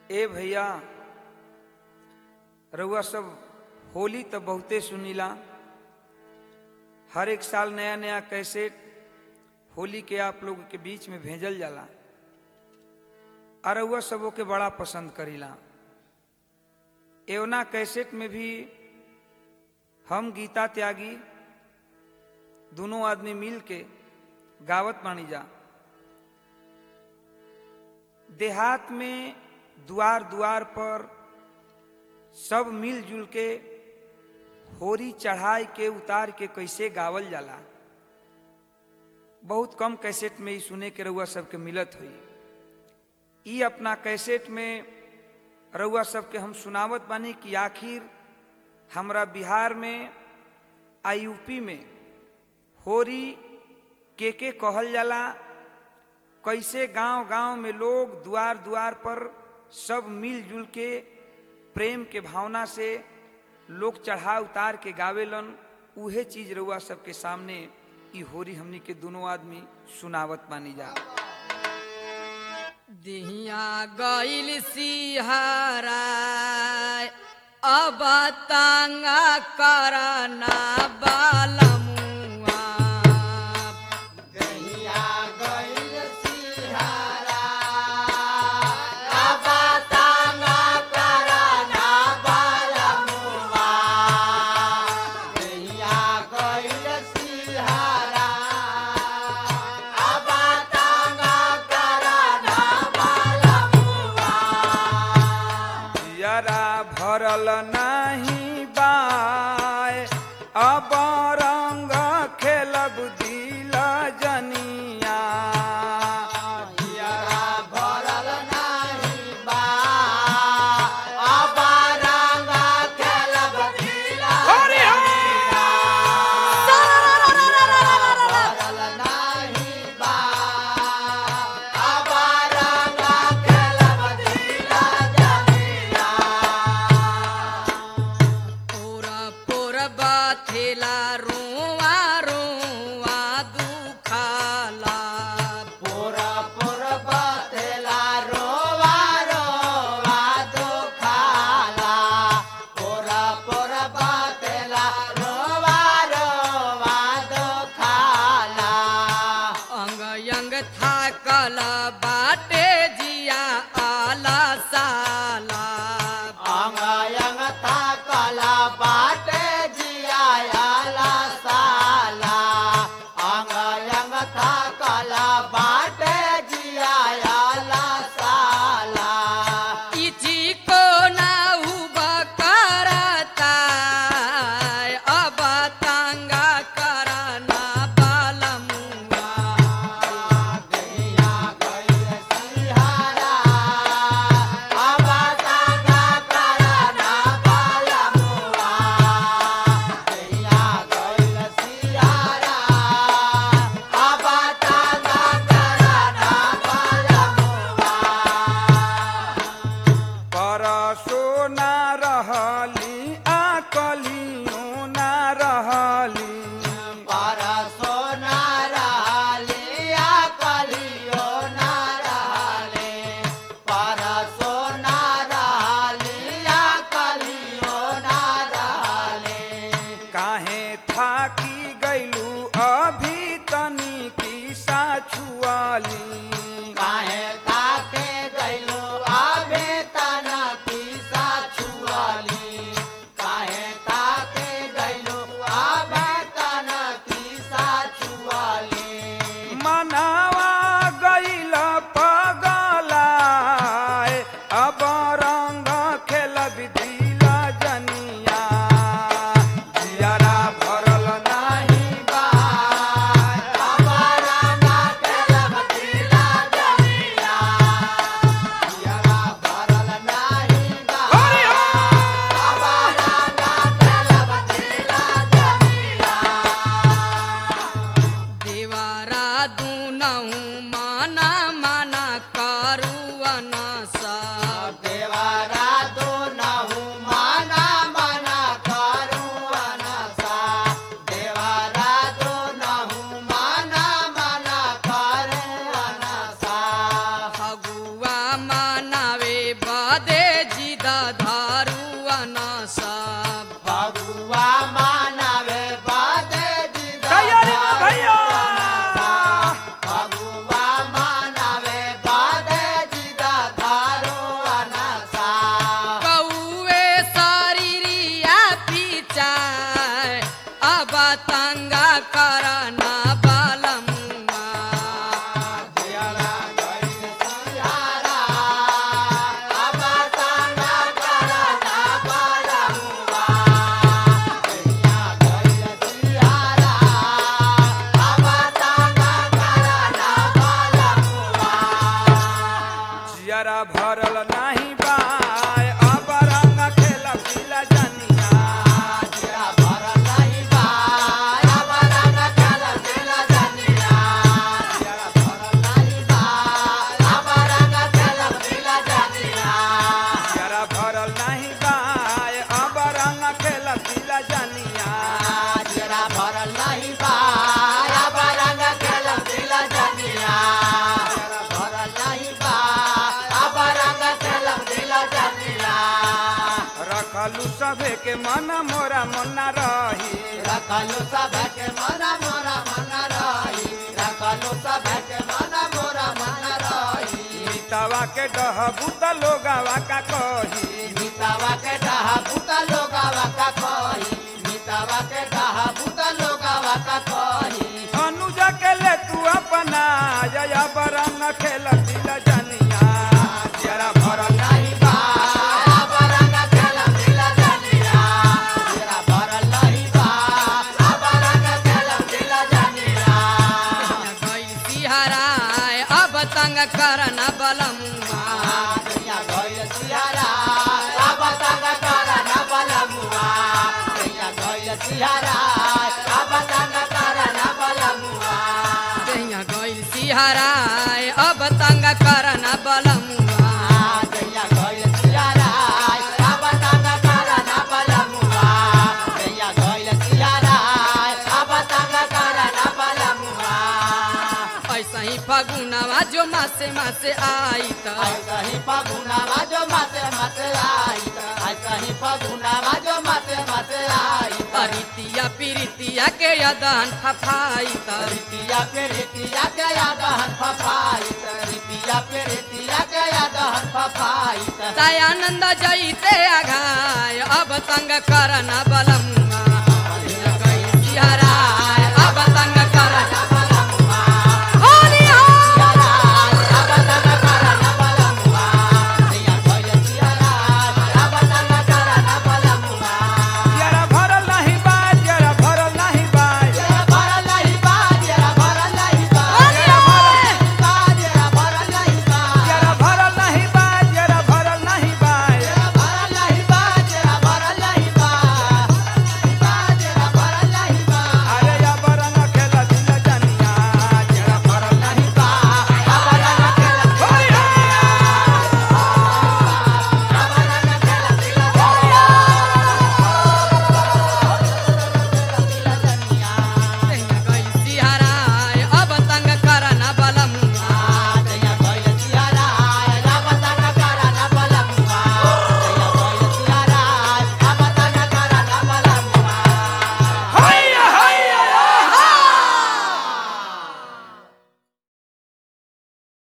ए भैया रउआ सब होली तो बहुते सुनीला हर एक साल नया नया कैसेट होली के आप लोग के बीच में भेजल जाला और रउआ सबों के बड़ा पसंद करीला एवना कैसेट में भी हम गीता त्यागी दोनों आदमी मिल के गावत बानी जा देहात में द्वार द्वार पर सब मिलजुल के होरी चढ़ाई के उतार के कैसे गावल जाला बहुत कम कैसेट में ही सुने के रउआ सबके मिलत हुई ई अपना कैसेट में रउआ सबके हम सुनावत बानी कि आखिर हमरा बिहार में आ यूपी में होरी के के कहल जाला कैसे गांव गांव में लोग द्वार द्वार पर सब मिलजुल के प्रेम के भावना से लोग चढ़ा उतार के गावेलन उहे चीज रउआ सबके सामने ई होरी हमनी के दोनों आदमी सुनावत मानी जा दिहिया गईल सिहारा अब तांगा करना बालमुआ जरा भरल नाही बाय अब रंग खेलब दिल जनिया हरि पूरा पूरा बाथेला रोवा रोवा दुखाला अंग अंग थाकल बाटे जिया आला साला इची को ना उबा करता अब तांगा करना बालमुआ परसो ना रहली आकलियो ना रहली काहे थाकी गैलू अभी तनी की साछुआली मनावा गैल पगलाए अब रंग खेलब दिल जनिया जियारा भरल नाही हरि देवारा दुनहु माना माना करुवन सा फगुआ मनावे बद जियरा भरल नाही बाय अब रंग खेल पीला जनिया जिया भरल नाही बाय अब रंग खेल पीला जनिया जिया भरल नाही बाय अब रंग खेल पीला जनिया जियरा भरल नाही बाय अब रंग खेल पीला जनिया जिया भरल नाही बाय अब रंग खेल पीला जनिया जिया भरल नाही बाय अब रंग खेल पीला जनिया रखलू सभे के मन मोरा मना रही रखलो सब के मना मोरा मन रही रखलो सब के मना मोरा मन रही मितवा के डहबू त लोगावा का कही मितावा के डहा भूता लोगावा का कही मितावा के डहा भूता लोगावा का कही अनुज के ले तू अपना जया बरंग खेल दिल जनिया जरा भरल नहीं बा बरंग खेल दिला जनिया तेरा भरल नहीं बा बरंग खेल दिला जनिया गई सिहराय अब तंग करना बलमुआ दुनिया गइल सियारा अब तंग करना बलमुआ दुनिया गइल सियारा अब तंग करना बलमुआ कहिया गई सिहराय अब तंग करना बलमुआ दुनिया गइल सियारा अब तंग करना बलमुआ दुनिया गइल सियारा अब तंग करना बलमुआ ऐसा ही फगुनवा जो मासे मासे आई त ऐसा ही पगुनावा जो मासे मासे आई ऐसा ही पगुनावा जो मासे मासे आई अरितिया पिरितिया के यदन फफाई त रितिया पे रितिया के याद हन फफाई रितिया पे रितिया के याद हन फफाई दयानंद जईते अघाय अब तंग करना बलमुआ